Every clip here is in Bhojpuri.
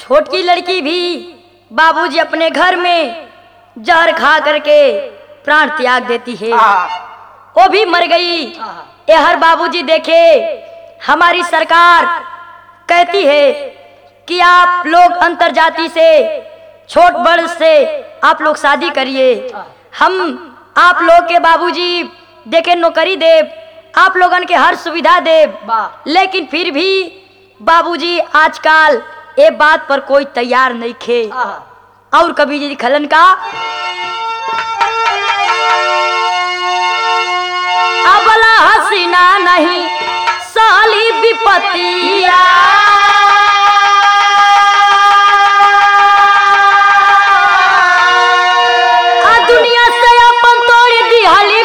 छोटकी लड़की भी बाबूजी अपने घर में जहर खा करके प्राण त्याग देती है वो भी मर गई ये हर बाबूजी देखे हमारी सरकार कहती है कि आप लोग अंतर जाति से छोट बड़ से आप लोग शादी करिए हम आप लोग के बाबूजी देखे नौकरी देव आप लोगन के हर सुविधा देव वाह। लेकिन फिर भी बाबूजी आजकल ये बात पर कोई तैयार नहीं खे और कभी जी खलन का अबला हसीना नहीं साली विपतिया आ दुनिया से अपन तोड़ दिहली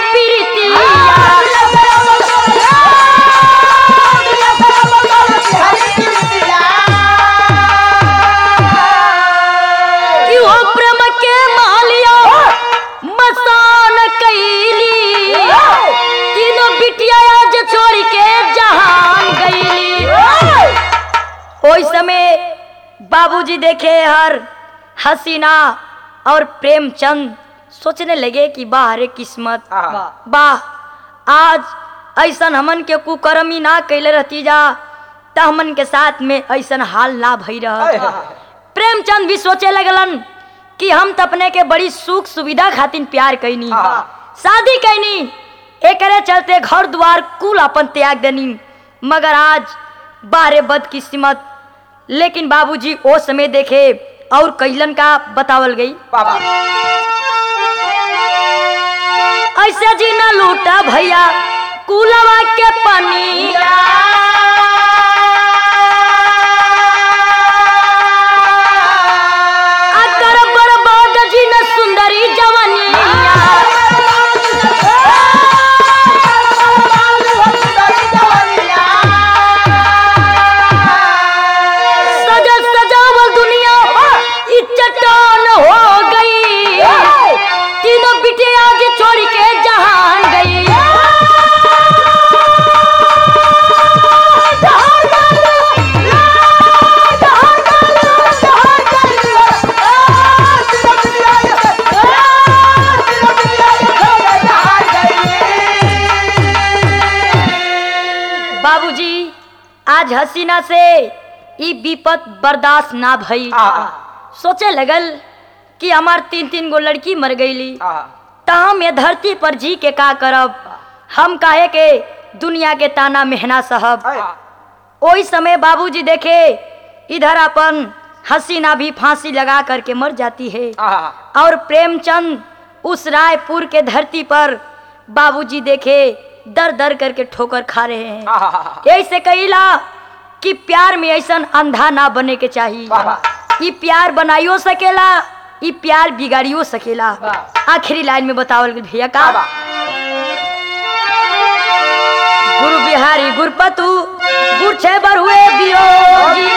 कि हो प्रेम के मालिया मसान कैली तीनों बिटिया आज छोड़ के जहान गईली ओई समय बाबूजी देखे हर हसीना और प्रेमचंद सोचने लगे कि वाह रे किस्मत वाह आज ऐसन हमन के कुकर्मी ना कैले रहती जा त हमन के साथ में ऐसन हाल ना भई रह प्रेमचंद भी सोचे लगलन कि हम तो अपने के बड़ी सुख सुविधा खातिर प्यार कैनी शादी कैनी एकरे चलते घर द्वार कुल अपन त्याग देनी मगर आज बारे बदकिस्मत लेकिन बाबूजी ओ समय देखे और कैलन का बतावल गई ऐसे जी न लूटा भैया कुलवा के पनिया अकर बर्बाद जी न सुंदरी जवनिया सजल सजावल दुनिया ई चट्टान हो गई तीनों बिटिया आज छोड़ के जहान गई बाबूजी आज हसीना से ई विपत बर्दाश्त ना भई सोचे लगल कि हमार तीन तीन गो लड़की मर गईली त हम ये धरती पर जी के का करब हम काहे के दुनिया के ताना मेहना सहब ओही समय बाबूजी देखे इधर अपन हसीना भी फांसी लगा करके मर जाती है और प्रेमचंद उस रायपुर के धरती पर बाबूजी देखे दर दर करके ठोकर खा रहे हैं ऐसे कहिला कि प्यार में ऐसा अंधा ना बने के चाहिए ई प्यार बनाइयो सकेला ई प्यार बिगाड़ियो सकेला आखिरी लाइन में बतावल गइल भैया का गुरु बिहारी गुरपतु गुरछे बर हुए वियोगी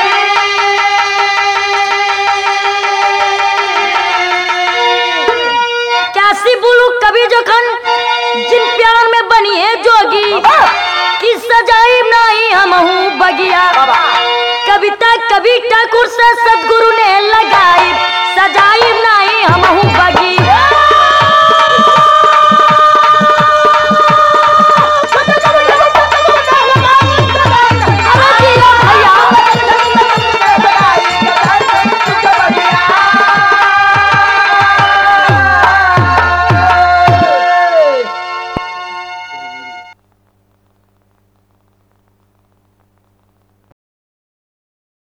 कैसी बोलू कभी जखन जिन प्यार में बनी है जोगी कि सजाई नहीं हम बगिया कविता कवि ठाकुर से सज